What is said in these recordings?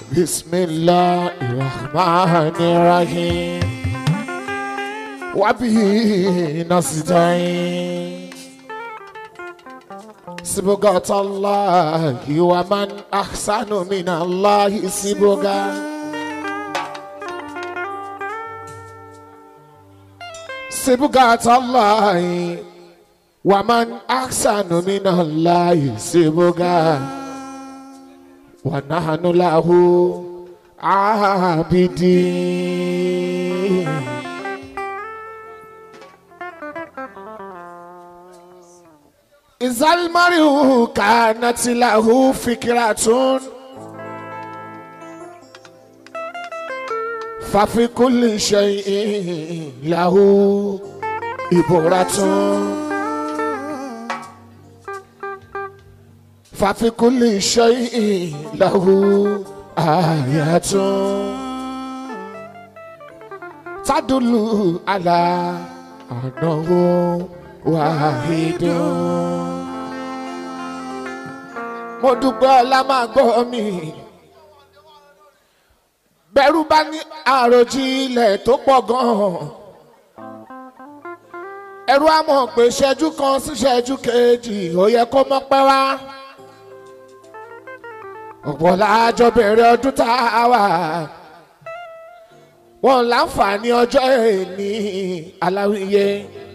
بسم الله الرحمن الرحيم وبه نستعين صبغة الله ومن أحسن من الله صبغة صبغة الله ومن أحسن من الله صبغة ونحن له عابدين إذا المرء كانت له فكرة ففي كل شيء له إبرة ففي كل شيء له آيات تدل على أنه واحد mo dúpẹ́ ọlá máa gbọ́ mi bẹ̀rù bá ní àròjinlẹ̀ tó pọ̀ gan-an ẹ̀rù á mọ̀ pé ṣẹ́jú kan sí ṣẹ́jú kejì ó yẹ kó mọ́ pẹ́ wá ọ̀pọ̀ láàjọ bẹ̀rẹ̀ ọdún tá a wà wọn láǹfààní ọjọ́ èní aláwíyé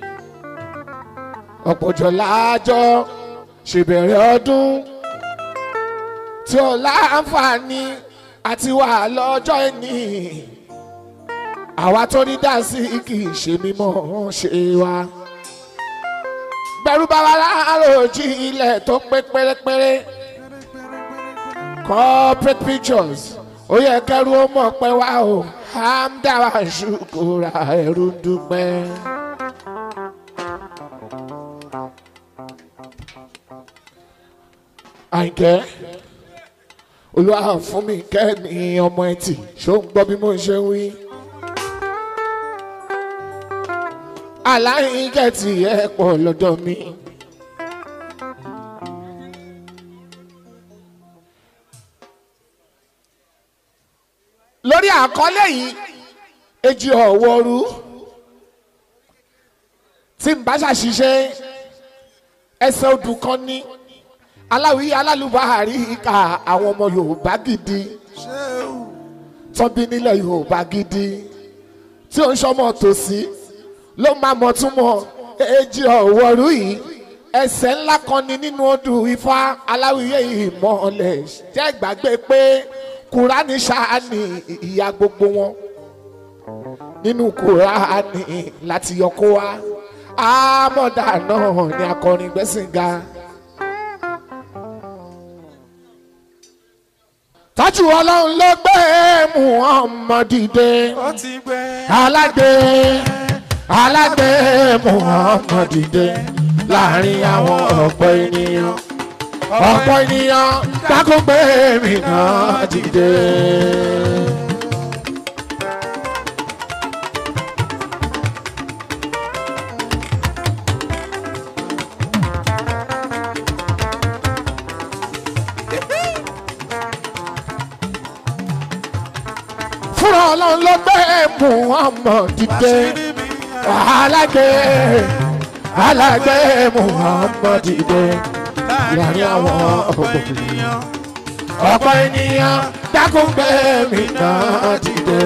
ọ̀pọ̀jọ́ láàjọ ṣèbẹ̀rẹ̀ ọdún tí ó láǹfààní àti wà lọ́jọ́ èní àwa tó ní dásí kì í ṣe mímọ́ ṣe wa bẹ̀rù bá wa láàròjì ilẹ̀ tó pé pérépéré corporate pictures ó yẹ kẹrù ó mọ̀ pé wá o hamdawa ṣùkúra ẹrú ń dúpẹ́. àyìnkẹ́ olúwa fún mi kẹ́ni ọmọ ẹtì ṣó ń gbọ́ bí mo ṣe ń wí. aláìnkẹ́ tí ẹ pọ̀ lọ́dọ̀ mi. lórí àkọlé yìí èjì ọ̀wọ́rú tí n bá ṣàṣìṣe ẹsẹ̀ odù kan ní aláwí alálùbáàrí ìka àwọn ọmọ yorùbá gidi tọ́bí nílẹ̀ yorùbá gidi tí ó ń ṣọmọ tòsí ló máa mọ̀ túmọ̀ èjì ọ̀wọ́rú yìí ẹsẹ̀ ńlá kan ní nínú odù ifá aláwíyé ìmọ̀ọ́lẹ̀ jẹ́ ìgbàgbé pé kùránì ṣáàní ìyá gbogbo wọn nínú kùránì láti yọkó wa àmọ̀dá náà ni akọrin gbẹ́sìn ga. tájú ọlọ́run ló gbé muhammed dìde ó ti gbẹ. alágbé alágbé muhammed dìde láàrin àwọn ọ̀pọ̀ ènìyàn ọ̀pọ̀ ènìyàn dákúgbé mi náà dìde. fúnra ọlọ́run ló gbé muhammed dìde alágbé alágbé muhammed dìde láàrin àwọn ọ̀pọ̀ ènìyàn ọ̀pọ̀ ènìyàn dákun gbé mi náà dìde.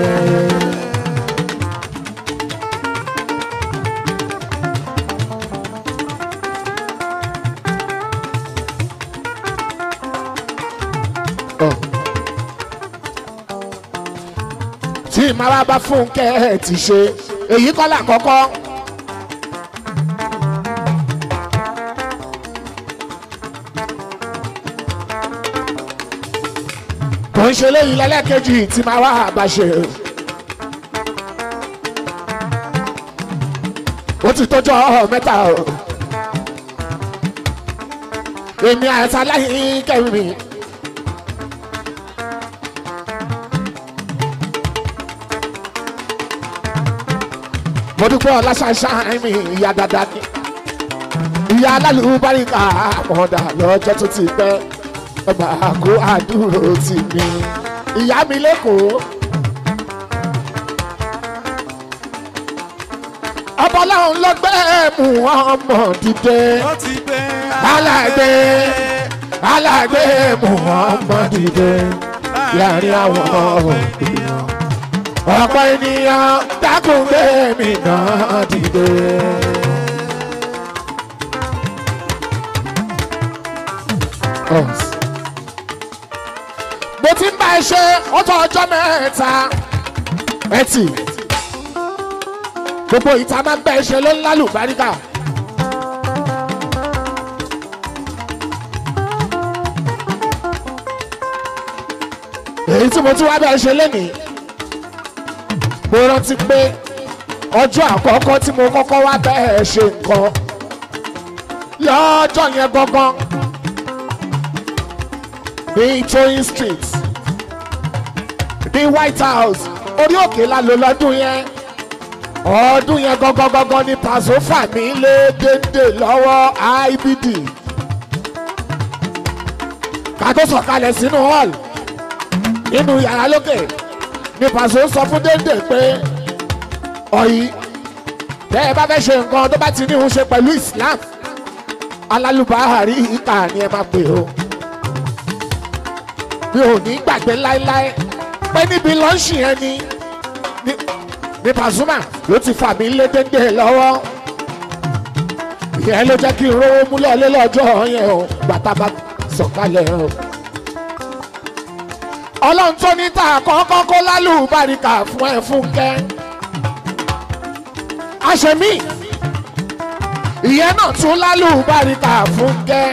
tí màá bá fúnkẹ́ ti ṣe èyí kọ́ là kọ́kọ́. kò ń ṣe léyìn lẹ́lẹ́kejì tí máa wá àbáṣe. ó ti tọ́jọ́ mẹ́ta o. èmi àti aláìní kẹrin. mo dúpẹ́ ọlásàṣà mi ìyá dáadáa ni ìyá alálùbáríkà àmọ̀dà lọ́jọ́ tó ti pẹ́ ọba àgọ́ àdúró tì mí ìyá mi lẹ́kọ̀ọ́. ọbọláhùn lọgbẹ́ mú ọmọ dìde ó ti gbé alágbé alágbé mú ọmọ dìde láàrin àwọn ènìyàn ọ̀pọ̀ ènìyàn dákúngbé mi náà dìde. Us. mo ti ń bá ẹ ṣe ó tó ọjọ́ mẹ́ta ẹtì gbogbo ìta máa ń bá ẹ ṣe ló ń lálùbáríkà. èyí tí mo tún wá bá ẹ ṣe lénìí mo rántí pé ọjọ́ àkọ́kọ́ tí mo kọ́kọ́ wá bá ẹ ṣe nǹkan lọ́jọ́ yẹn gangan ní toyin street ní white house orí òkè la lò lọ́dún yẹn ọdún yẹn gangan gangan ni pàṣẹ fà mí lé dédé lọ́wọ́ ibd ká tó sọ̀kalẹ̀ sínú hall nínú yàrá lókè ni pàṣẹ sọ fún dédé pé ọ̀yí tẹ́ ẹ bá fẹ́ ṣe nǹkan tó bá ti ní òun ṣe pẹ̀lú islam alálùbáhàrí ìkà ni ẹ máa pè ó mi ò ní gbàgbé láéláé pé níbi lọ́ọ̀ṣì yẹn ni ni- ni Pasuma ló ti fà mí lé dédé lọ́wọ́ ìyẹn ló jẹ́ kí n rówó mú lọ́lé lọ́jọ́ yẹn o bàtà bá sọ̀kalẹ̀ o. ọlọ́run tó ní ta kọ́kọ́ kó lálùbáríkà fún ẹ fúnkẹ́ àṣemí ìyẹn náà tún lálùbáríkà fúnkẹ́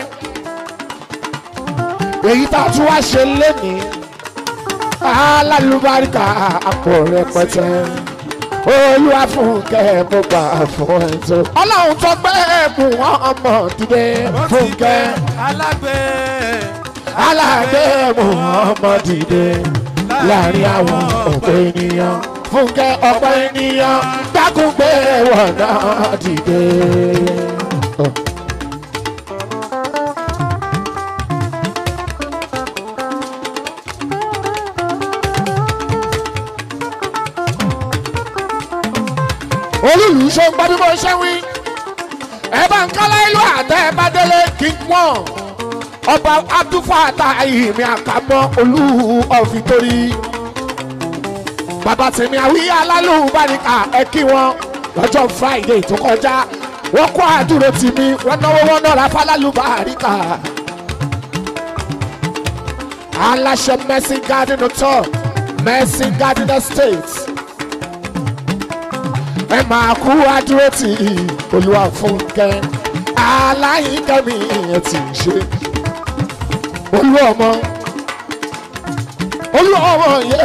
èyí tá a tún wá ṣe lénìí alálùbáríkà àpò rẹpẹtẹ olúwa fúnkẹ́ mo gbà fún ẹ tó. ọlọ́run tó gbé ẹ̀bùn ọmọ dìde ó ti gbé fúnkẹ́ alágbé alágbé ẹ̀bùn ọmọ dìde láàrin àwọn ọ̀pọ̀ ènìyàn fúnkẹ́ ọ̀pọ̀ ènìyàn dákúngbé wọn náà dìde. olùlù ṣe ń gbọ́ bí mo ṣe wí ẹ bá ń kálá ìlú àtẹ ẹ bá délé kí n mọ̀ ọba abdulfata ìhìnmí àkàmọ́ olú ọ̀fìtorí bàbá tèmi àwíyá alálùbáríkà ẹ kí wọn lọ́jọ́ friday tó kọjá wọ́n kó àdúró tì mí wọ́n náwó wọ́n náà fálálùbáríkà aláṣẹ mercy garden hotel mercy garden estate ẹ máa kú àdúró tì olúwa fúnkẹ́ aláìkẹ́mi ẹ ti ṣe olú ọmọ olú ọmọ yẹ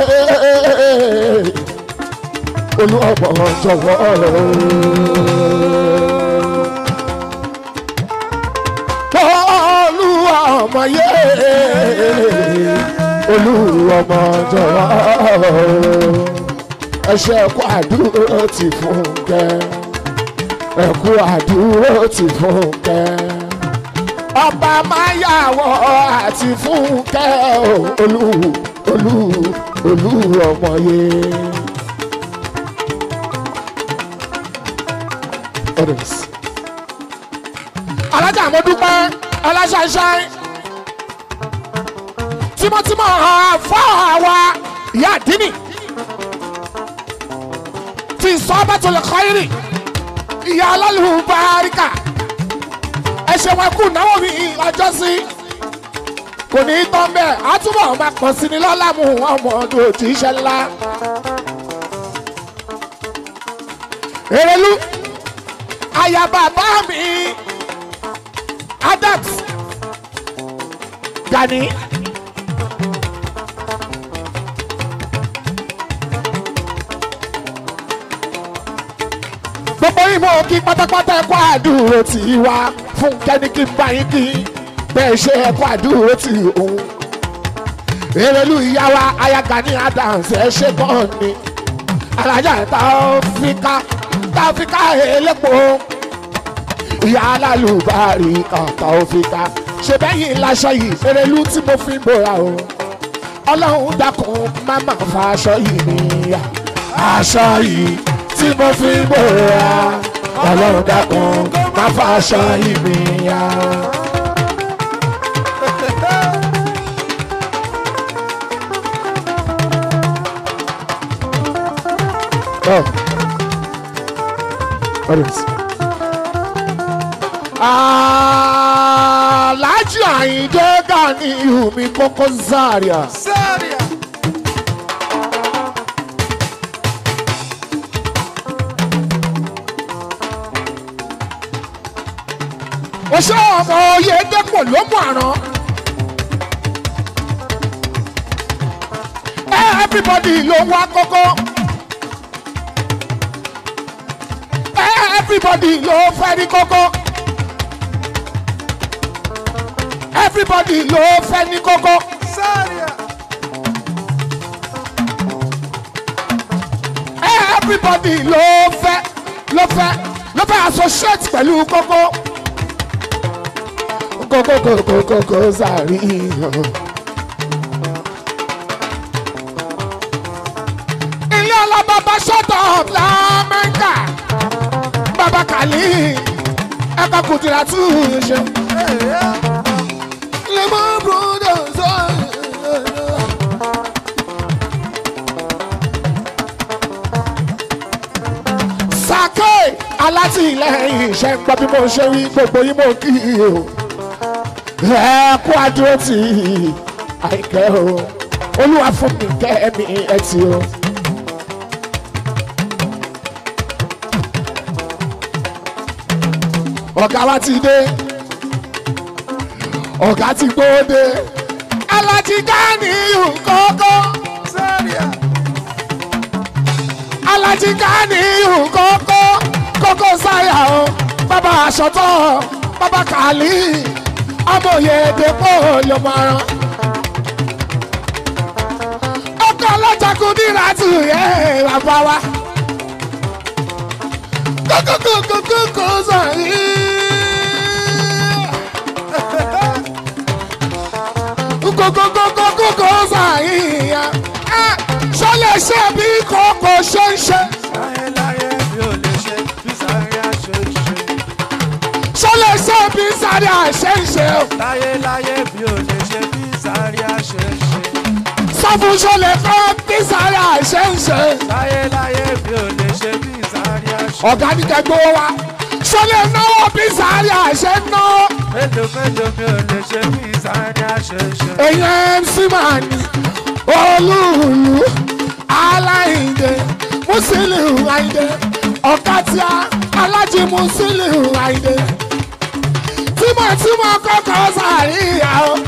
olú ọmọ jọ̀wọ́ olú ọmọ yẹ olú ọmọ jọ̀wọ́ ẹṣẹ ẹkú àdúró ti Fúnkẹ́ ẹkú àdúró ti Fúnkẹ́ ọba máyàwó àti Fúnkẹ́ o, olú olú olú ọmọye. Others. alájà mo dúpẹ́ ọlásàṣàì tímọ́tímọ́ fọ́ àwa ìyá àdínì fi sọ́bàtò lè kọ́ irì ìyá alálùbáríkà ẹsẹ̀ wọn kù náwó mi ọjọ́ sí kò ní í tán bẹ́ẹ̀ á túbọ̀ máa pọ̀ sí ni lọ́la mú ọmọ ọdún òtí iṣẹ́ ńlá. Èrèlú aya bàbá mi Adams Gani. gbogbo ìmọ̀ kí pátápátá ẹ̀kọ́ àdúró tì í wá fún kẹ́ni kí n bá yín kí bẹ́ẹ̀ ṣe ẹ̀kọ́ àdúró tì òun. Èrèlú ìyá wa aya Gani Adams ẹ ṣe gan ni alájà Taofika Taofika elépo ìyá alálùbárí kan Taofika ṣe bẹ́yìn láṣọ yìí Èrèlú tí mo fi ń bora o ọlọ́run dákun má má fa aṣọ yìí níyà aṣọ yìí tí mo fi bòra ọlọ́run dákun má fa aṣọ yìí níyà. Oh. What is? Aláàjì Àyìndé Ganiyu mi Koko Zaria. Zaria. Ó ṣe ọmọ Oyèdèpọ̀ ló mú àrán. Everybody ló wá kókó. Everybody ló fẹ́ ní kókó. Everybody ló fẹ́ ní kókó. Zaria. Everybody ló fẹ́ ló fẹ́ ló fẹ́ associate pẹ̀lú kókó. Kókó kókó kókó Zaria. Ilé ọlọ́bàbà shut up lámẹ́ńkà. Bàbá Kàlí ẹ̀ka kùtìrà tù ú ṣe. Lemon brothers. Sake alátìlẹyìn iṣẹ́ ń gbọ́ bí mo ṣe wí gbogbo yín mo kí i o. Ẹ kú adúró tì í àìkẹ́ o. Olúwa fún mi kẹ́ mi ẹ ti o. Ọ̀gá wa ti dé. Ọ̀gá ti gbóde. Alájí Ganiyu kókó. Zaria. Alájí Ganiyu kókó. Kókó sáyà o. Bàbá aṣọ́tọ̀. Bàbá Kàlí. Ọmọ Oyèdèpọ̀ ló máa rán. Ọkọ̀ ọlọ́jàkú dìrà tù yẹ bàbá wa. Kókó kókó kókó sọ̀rí. kókókókókókó sàyíyá ṣọlẹ̀ ṣe bí kókó ṣe ń ṣe Láyé láyé bí o lè ṣe bí Zaria ṣe ń ṣe. ṣọlẹ̀ ṣe bí sáré àṣẹ ń ṣe o Láyé láyé bí o lè ṣe bí Zaria ṣe ń ṣe. sọ fún ṣọlẹ̀ kọ́ bí sáré àṣẹ ń ṣe Láyé láyé bí o lè ṣe bí Zaria ṣe. ọ̀gá ní kẹgbẹ́ wa ṣọlẹ̀ náwó bí sáré àṣẹ ń ná Mélòó mélòó bí o lè ṣe bí Zaria ṣe ń ṣe. èèyàn mc man olúùlú aláìndé musiliu àìndé ọ̀kàtíà alájí musiliu àìndé tímọ̀tímọ̀ kọ́kọ́ sàríyá o